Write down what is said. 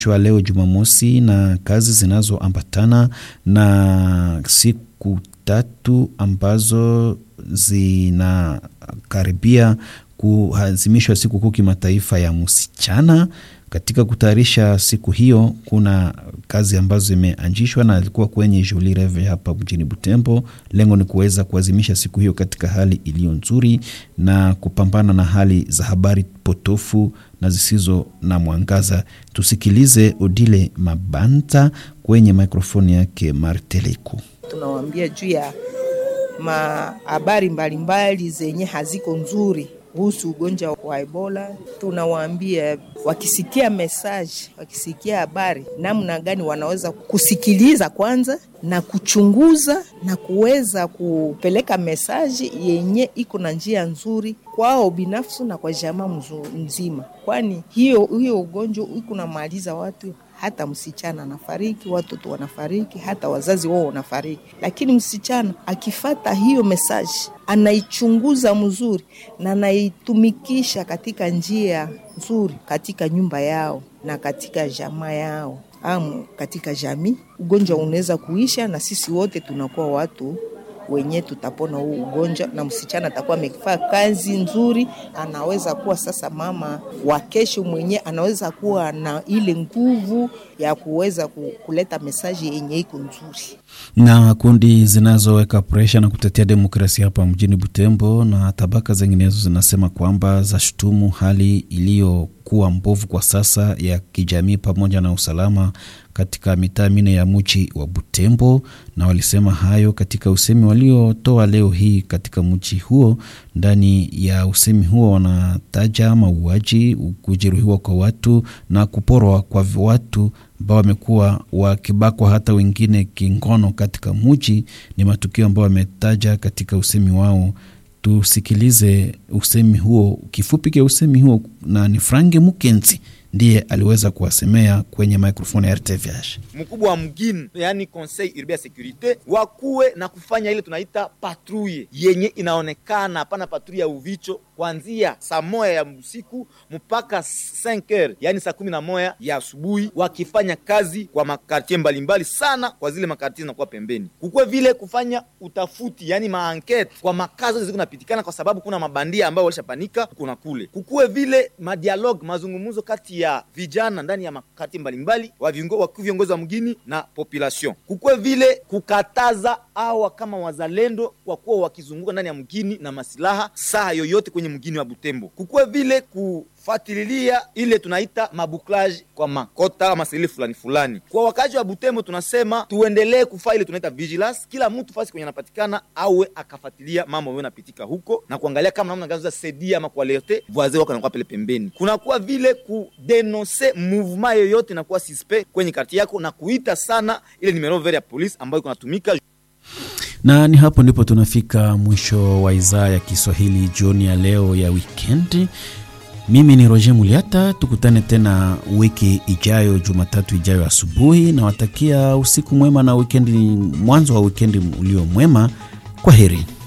chwa leo Jumamosi na kazi zinazoambatana na siku tatu ambazo zinakaribia kuadhimishwa sikukuu kimataifa ya msichana. Katika kutayarisha siku hiyo, kuna kazi ambazo zimeanzishwa na alikuwa kwenye Jolie Reve hapa mjini Butembo. Lengo ni kuweza kuadhimisha siku hiyo katika hali iliyo nzuri na kupambana na hali za habari potofu na zisizo na mwangaza. Tusikilize Odile Mabanta kwenye mikrofoni yake Marteleku. Tunawaambia juu ya mahabari mbalimbali zenye haziko nzuri kuhusu ugonjwa wa Ebola. Tunawaambia wakisikia mesaji, wakisikia habari, namna gani wanaweza kusikiliza kwanza na kuchunguza na kuweza kupeleka mesaji yenye iko na njia nzuri kwao binafsi na kwa jamaa mzima, kwani hiyo hiyo ugonjwa iko namaliza watu hata msichana anafariki, watoto wanafariki, hata wazazi wao wanafariki. Lakini msichana akifata hiyo mesaji, anaichunguza mzuri na anaitumikisha katika njia nzuri katika nyumba yao na katika jamaa yao am katika jamii, ugonjwa unaweza kuisha, na sisi wote tunakuwa watu wenye tutapona huu ugonjwa, na msichana atakuwa amefaa kazi nzuri, anaweza kuwa sasa mama wa kesho mwenye anaweza kuwa na ile nguvu ya kuweza kuleta mesaji yenye iko nzuri. Na kundi zinazoweka presha na kutetea demokrasia hapa mjini Butembo na tabaka zinginezo zinasema kwamba zashutumu hali iliyokuwa mbovu kwa sasa ya kijamii pamoja na usalama katika mitaa mine ya mji wa Butembo, na walisema hayo katika usemi waliotoa leo hii katika mji huo. Ndani ya usemi huo wanataja mauaji, kujeruhiwa kwa watu na kuporwa kwa watu ambao wamekuwa wakibakwa hata wengine kingono katika mji. Ni matukio ambayo wametaja katika usemi wao. Tusikilize usemi huo, kifupi cha usemi huo, na ni Frange Mukenzi ndiye aliweza kuwasemea kwenye mikrofoni ya RTVH. Mkubwa wa mgini, yani Conseil Urbain ya Securite, wakuwe na kufanya ile tunaita patrouille yenye inaonekana, hapana patrouille ya uvicho, kuanzia saa moya ya usiku mpaka 5 heures, yani saa kumi na moja ya asubuhi, wakifanya kazi kwa makartie mbalimbali sana, kwa zile makartie zinakuwa pembeni, kukuwe vile kufanya utafuti, yani maankete kwa makazi zote zikunapitikana, kwa sababu kuna mabandia ambao walishapanika kuna kule, kukuwe vile madialogue, mazungumzo kati ya vijana ndani ya makati mbalimbali wakuu viongozi wa mgini na population, kukuwe vile kukataza awa kama wazalendo kwa kuwa wakizunguka ndani ya mgini na masilaha saa yoyote kwenye mgini wa Butembo, kukuwe vile kufatililia ile tunaita mabuklaji kwa makota ama sehemu fulani fulani. Kwa wakazi wa Butembo tunasema tuendelee kufaa ile tunaita vigilance, kila mtu fasi kwenye anapatikana awe akafatilia mambo ambayo yanapitika huko na kuangalia kama namna gani saidia ama kualerte voisin wako anakuwa pale pembeni. Kunakuwa vile kudenonse mouvement yoyote inakuwa suspect kwenye karti yako na kuita sana ile numero vert ya polisi ambayo kunatumika na ni hapo ndipo tunafika mwisho wa idhaa ya Kiswahili jioni ya leo ya wikendi. Mimi ni Roger Muliata, tukutane tena wiki ijayo, Jumatatu ijayo asubuhi. Nawatakia usiku mwema na wikendi, mwanzo wa wikendi ulio mwema. Kwa heri.